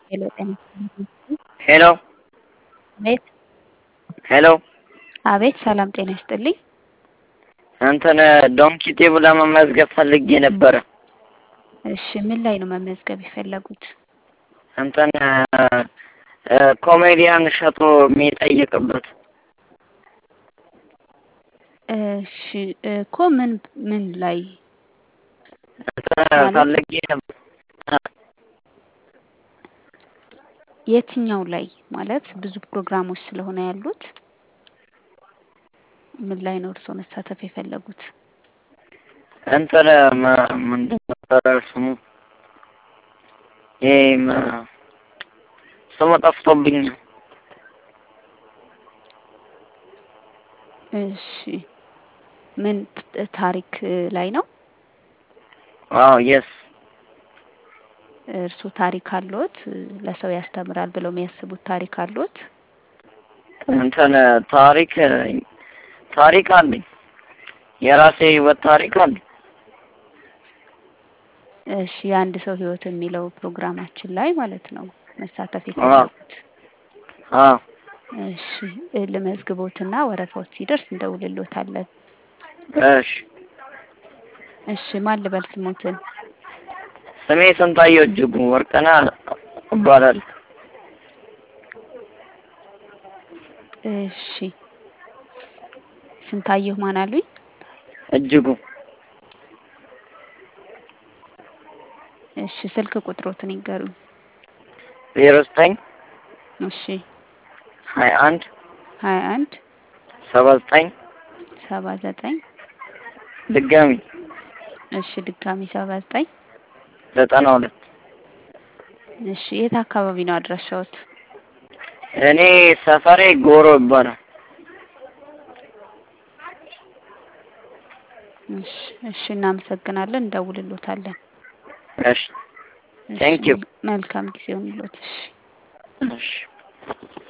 ሄሎ ጤና ይስጥልኝ። ሄሎ አቤት ሄሎ አቤት ሰላም ጤና ይስጥልኝ። እንትን ዶንኪቴ ብላ መመዝገብ ፈልጌ ነበረ። እሺ ምን ላይ ነው መመዝገብ የፈለጉት? እንትን ኮሜዲያን እሸቱ የሚጠይቅበት እሺ እኮ ምን ምን ላይ እንትን ፈልጌ ነበር። የትኛው ላይ ማለት ብዙ ፕሮግራሞች ስለሆነ ያሉት ምን ላይ ነው እርስዎ መሳተፍ የፈለጉት? እንትን መ- ምንድን ነበረ ስሙ? ይሄ መ- ስሙ ጠፍቶብኝ። እሺ ምን ት- ታሪክ ላይ ነው? አዎ የስ እርስዎ ታሪክ አለዎት? ለሰው ያስተምራል ብለው የሚያስቡት ታሪክ አለዎት? እንትን ታሪክ ታሪክ አለኝ። የራሴ ህይወት ታሪክ አለኝ። እሺ የአንድ ሰው ህይወት የሚለው ፕሮግራማችን ላይ ማለት ነው መሳተፍ የፈለጉት? አዎ እሺ እ ልመዝግቦትና ወረፋዎች ሲደርስ እንደውልሎታለን። እሺ እሺ ማን ልበል ስሞትን? ስሜ ስንታየው እጅጉ ወርቅነህ እባላለሁ። እሺ ስንታየሁ ማን አሉኝ? እጅጉ እሺ ስልክ ቁጥሮትን ይንገሩኝ። ዜሮ ዘጠኝ እሺ ሀያ አንድ ሀያ አንድ ሰባ ዘጠኝ ሰባ ዘጠኝ ድጋሚ እሺ ድጋሚ ሰባ ዘጠኝ ዘጠና ሁለት እሺ የት አካባቢ ነው አድራሻዎት? እኔ ሰፈሬ ጎሮ ይባላል። እሺ እሺ እናመሰግናለን እንደውልሎታለን። እሺ እሺ ቴንክ ዩ መልካም ጊዜ ይሁንልዎት። እሺ እሺ